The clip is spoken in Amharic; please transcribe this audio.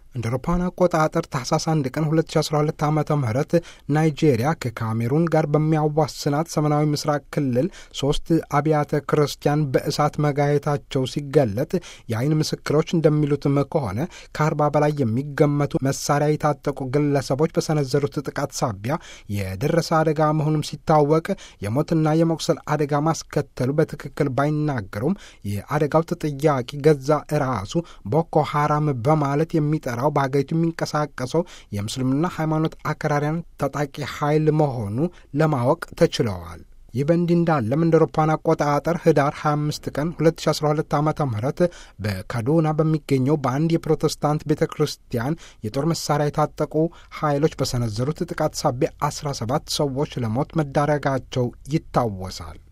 እንደ አውሮፓውያን አቆጣጠር ታህሳስ 1 ቀን 2012 ዓ ም ናይጄሪያ ከካሜሩን ጋር በሚያዋስናት ሰሜናዊ ምስራቅ ክልል ሶስት አብያተ ክርስቲያን በእሳት መጋየታቸው ሲገለጥ የአይን ምስክሮች እንደሚሉትም ከሆነ ከአርባ በላይ የሚገመቱ መሳሪያ የታጠቁ ግለሰቦች በሰነዘሩት ጥቃት ሳቢያ የደረሰ አደጋ መሆኑም ሲታወቅ የሞትና የመቁሰል አደጋ ማስከተሉ በትክክል ባይናገሩም የአደጋው ተጠያቂ ገዛ ራሱ ቦኮ ሐራም በማለት የሚጠራው በሀገሪቱ የሚንቀሳቀሰው የምስልምና ሃይማኖት አክራሪያን ታጣቂ ኃይል መሆኑ ለማወቅ ተችለዋል። ይህ በእንዲህ እንዳለም እንደ አውሮፓውያን አቆጣጠር ህዳር 25 ቀን 2012 ዓ ም በካዶና በሚገኘው በአንድ የፕሮቴስታንት ቤተ ክርስቲያን የጦር መሳሪያ የታጠቁ ኃይሎች በሰነዘሩት ጥቃት ሳቢያ 17 ሰዎች ለሞት መዳረጋቸው ይታወሳል።